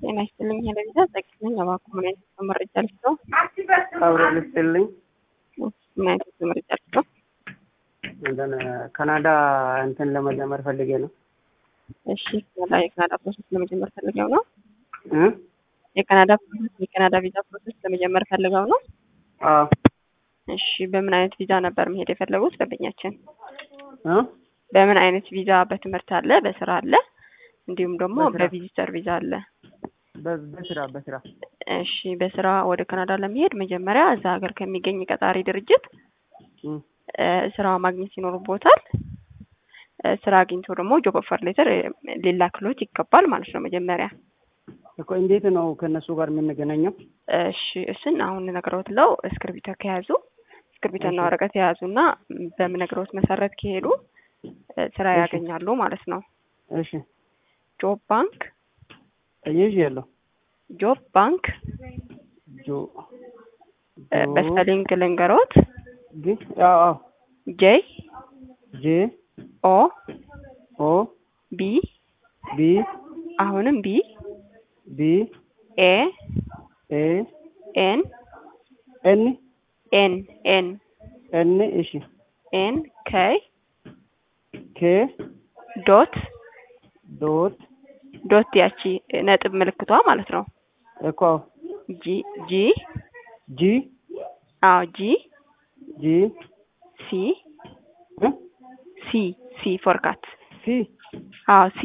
ጤና ይስጥልኝ ሄለቪዛ ጠቅልኝ እባክዎ ምን አይነት መረጃ ልስጠው? አብሮ ልስጥልኝ ምን አይነት መረጃ ልስጠው? እንትን ካናዳ እንትን ለመጀመር ፈልጌ ነው። እሺ ካናዳ የካናዳ ፕሮሰስ ለመጀመር ፈልገው ነው። እ የካናዳ ፕሮሰስ የካናዳ ቪዛ ፕሮሰስ ለመጀመር ፈልገው ነው። አዎ እሺ በምን አይነት ቪዛ ነበር መሄድ የፈለጉት ደንበኛችን? እ በምን አይነት ቪዛ? በትምህርት አለ፣ በስራ አለ፣ እንዲሁም ደግሞ በስራ። በቪዚተር ቪዛ አለ። በ- በስራ በስራ እሺ በስራ ወደ ካናዳ ለመሄድ መጀመሪያ እዛ ሀገር ከሚገኝ ቀጣሪ ድርጅት እ እ ስራ ማግኘት ይኖርቦታል። እ ስራ አግኝቶ ደግሞ ጆብ ኦፈር ሌተር ሊላክሎት ይገባል ማለት ነው መጀመሪያ። እኮ እንዴት ነው ከእነሱ ጋር የምንገናኘው? እሺ እሱን አሁን ነግረውት ለው እስክርቢቶ ከያዙ እስክርቢቶና እሺ። ወረቀት የያዙና በምነግረውት መሰረት ከሄዱ እ ስራ እሺ። ያገኛሉ ማለት ነው። እሺ ጆብ ባንክ ይዤ ያለው ጆብ ባንክ ጆ እ በስፔሊንግ ልንገሮት ግ አዎ አዎ ጄ ጄ ኦ ኦ ቢ ቢ አሁንም ቢ ቢ ኤ ኤ ኤን ኤን ኤን ኤን ኤን እሺ ኤን ከይ ኬ ዶት ዶት ዶት ያቺ ነጥብ ምልክቷ ማለት ነው። እኮ ጂ ጂ ጂ አዎ ጂ ጂ ሲ እ ሲ ሲ ፎርካት ሲ አዎ ሲ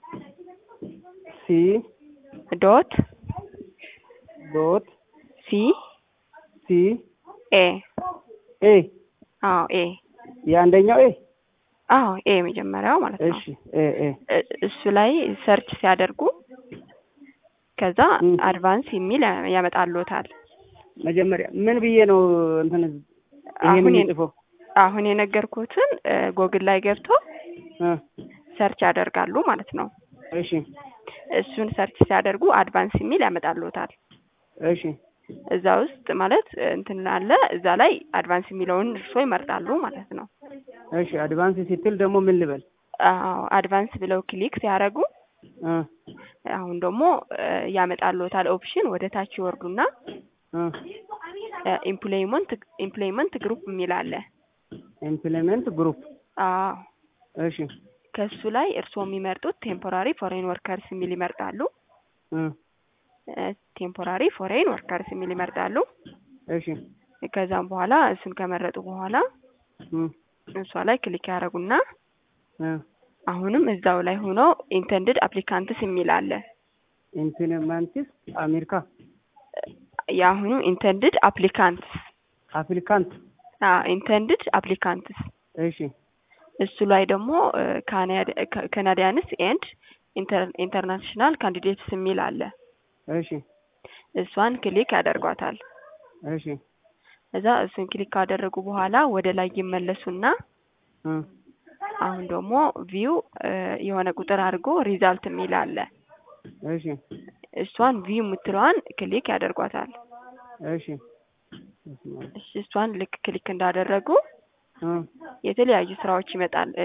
ሲ ዶት ዶት ሲ ሲ ኤ ኤ አዎ ኤ የአንደኛው ኤ አዎ ኤ መጀመሪያው ማለት ነው። እሺ ኤ ኤ እ- እሱ ላይ ሰርች ሲያደርጉ ከዛ ም። አድቫንስ የሚል ያ- ያመጣልዎታል። መጀመሪያ ምን ብዬ ነው እንትን አሁን ይሄን የ- የምጽፈው? አሁን የነገርኩትን ጎግል ላይ ገብቶ እ ሰርች ያደርጋሉ ማለት ነው። እሺ እሱን ሰርች ሲያደርጉ አድቫንስ የሚል ያመጣልዎታል። እሺ እዛ ውስጥ ማለት እንትን አለ እዛ ላይ አድቫንስ የሚለውን እርሶ ይመርጣሉ ማለት ነው። እሺ አድቫንስ ስትል ደግሞ ምን ልበል? አዎ አድቫንስ ብለው ክሊክ ሲያደርጉ እ አሁን ደግሞ እ ያመጣልዎታል ኦፕሽን ወደ ታች ይወርዱና እ ኢምፕሎይመንት ኢምፕሎይመንት ግሩፕ የሚል አለ። ኢምፕሊመንት ግሩፕ አዎ እሺ ከሱ ላይ እርስዎ የሚመርጡት ቴምፖራሪ ፎሬን ወርከርስ የሚል ይመርጣሉ። እ ቴምፖራሪ ፎሬን ወርከርስ የሚል ይመርጣሉ። እሺ ከዛም በኋላ እሱን ከመረጡ በኋላ እ እሷ ላይ ክሊክ ያደረጉና እ አሁንም እዛው ላይ ሆኖ ኢንተንድድ አፕሊካንትስ የሚል አለ። ኢምፕሊመንትስ አሜሪካ የአሁኑ ኢንተንድድ አፕሊካንትስ አፕሊካንት ኢንተንድድ አፕሊካንትስ እሺ እሱ ላይ ደግሞ ካናዲያንስ ኤንድ ኢንተርናሽናል ካንዲዴትስ የሚል አለ። እሺ እሷን ክሊክ ያደርጓታል። እሺ እዛ እሱን ክሊክ ካደረጉ በኋላ ወደ ላይ ይመለሱና እ አሁን ደግሞ ቪው የሆነ ቁጥር አድርጎ ሪዛልት የሚል አለ። እሺ እሷን ቪው የምትለዋን ክሊክ ያደርጓታል። እሺ እሺ፣ እሷን ልክ ክሊክ እንዳደረጉ እ የተለያዩ ስራዎች ይመጣል